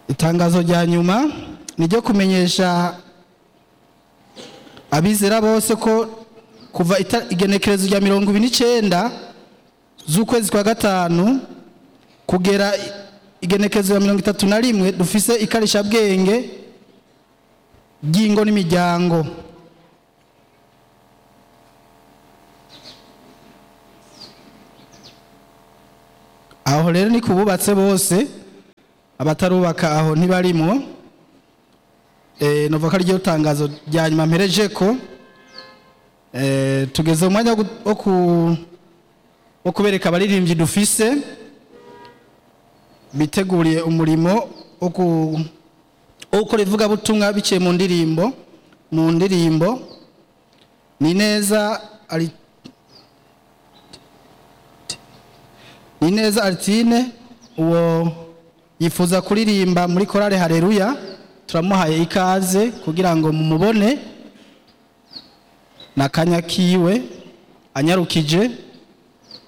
itangazo rya nyuma ni ryo kumenyesha abizera bose ko kuva ita- igenekerezo rya mirongo ibiri n'icyenda z'ukwezi kwa gatanu kugera i- igenekerezo ya mirongo itatu na rimwe dufise ikarishabwenge ry'ingo n'imiryango aho rero ni kububatse bose abatarubaka aho ntibarimo eh novuga ko ari ryo tangazo rya nyuma mpereje ko eh tugeze mu mwanya wo gu- wo ku- wo kubereka abaririmbyi dufise biteguriye umurimo wo ku- wo gukora ivugabutumwa biciye mu ndirimbo mu ndirimbo ni neza ari ni neza Artine uwo yifuza kuririmba muri korale Haleluya turamuhaye ikaze kugira ngo mumubone na kanya kiwe anyarukije